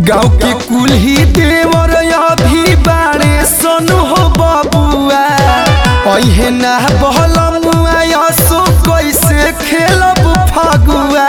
गाँव के कुल्ही देवर अभी बाड़े सनु हो बबुआ अहे ना बहलमुआ यसो कैसे खेलब फगुआ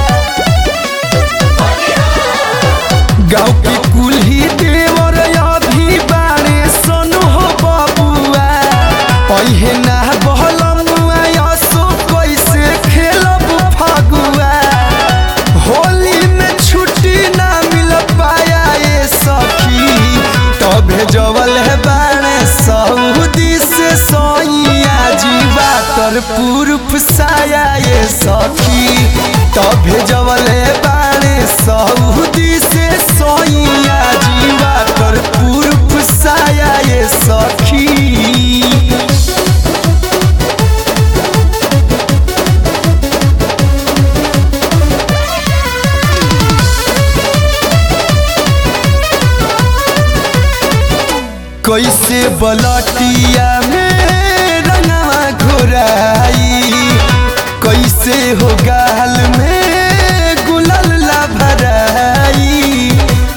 गाँव के कुल्ही देवर अभी बाड़े सनु हो बबुआ अहे ना बहलमुआ यसो कैसे खेलब फगुआ होली में छुट्टी ना मिल पाया ये सखी तबे जवल है बाणे सऊदी से सोइया जीवा तर पूर्व साया ये सखी तबे जवल है बाणे सऊदी से सोइया जीवा तर पूर्व साया ये सखी कैसे बलटिया में रंगवा घोराई कैसे हो गाल में गुलाल ला भराई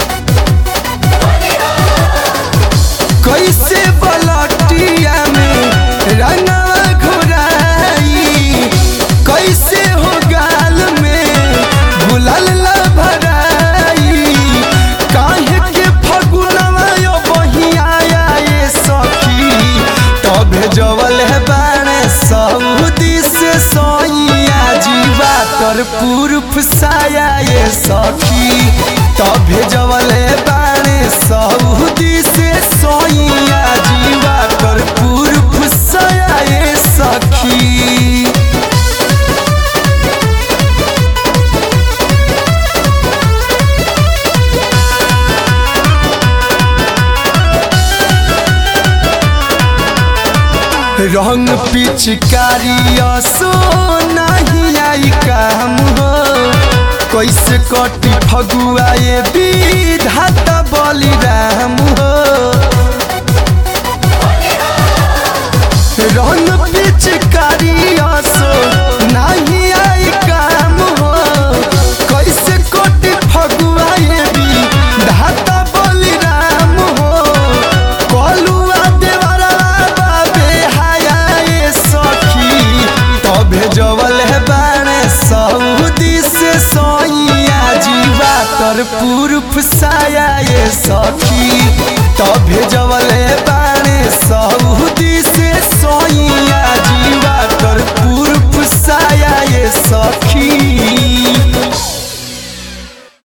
कैसे बलटिया में रंगवा घोराई कैसे हो गाल में गुलाल ला भराई काहे के फगुनवा यो बहियाया ये सखी तबे जवल है बाणे सऊदी से सोइया जीवा तर पूर्व साया ये सखी तबे जवल है बाणे सऊदी से सोइया जीवा तर पूर्व साया ये सखी रंग पिचकारी असो नहीं आई काम हो कैसे कटी फगुआ ये विधाता बलिराम हो रंग पिचकारी असो नहीं आई काम हो कैसे कटी फगुआ ये विधाता बलिराम हो कलुआ देवरा बाबे हाया ये सखी तबे जवल है बाणे सऊदी से सोइया जीवा तर पूर्व साया ये सखी तबे जवल है बाणे